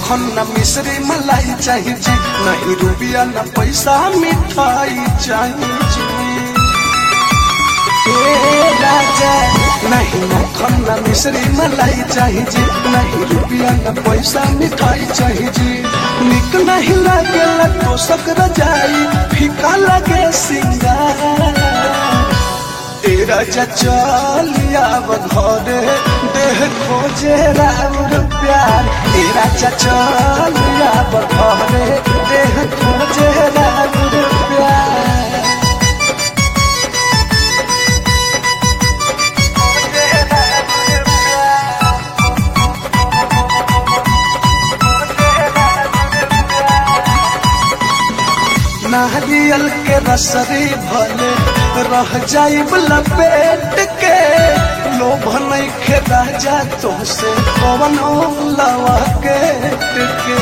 मक्खन न मिश्री मलाई चाहिए जी नहीं रुपया न पैसा मिठाई चाहिए जी ए राजा नहीं मक्खन न मिश्री मलाई चाहिए जी नहीं रुपया न पैसा मिठाई चाहिए जी निक नहीं लगे तो सकर जाई फीका लगे सिंगार तेरा चलिया घरे देह खोजे राउर प्यार तेरा चलिया घरे देह खोजे राउर प्यार नारियल के रसरी भले रह जाइब लपेट के लोभ नहीं राजा तुमसे कवन लवा के टिके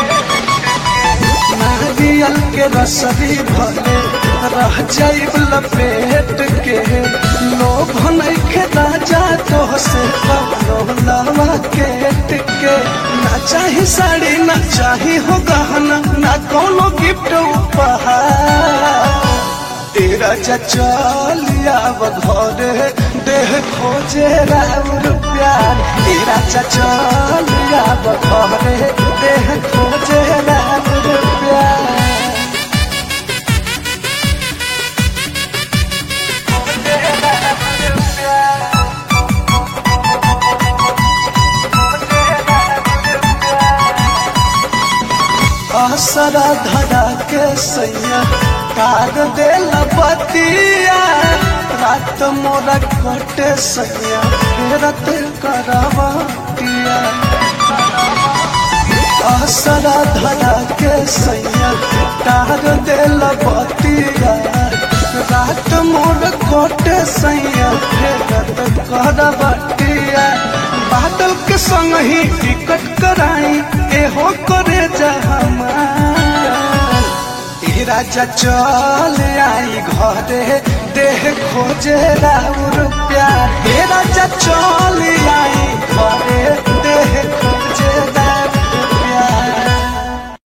नारियल के रसरी भले रह जाइब लपेट के लोभ नहीं राजा तुमसे कवन लवा के टिके ना चाही साड़ी ना चाही हो गहना ना कोनो गिफ्ट उपहार तेरा चलिया घरे देह खोजे राउर प्यार तेरा चलिया घरे देह खोजे राउर प्यार आसरा धरा के सैया कार दे बतिया रात मोरा कटे सैया फेरत करवतिया आसरा धरा के सैया कार दे बतिया रात मोर कटे सैया फेरत करवतिया बादल के संग ही टिकट कराई एहो करे जहमार ए राजा चल आई घरे देह खोजे राउर प्यार ए राजा चल आई घरे देह खोजे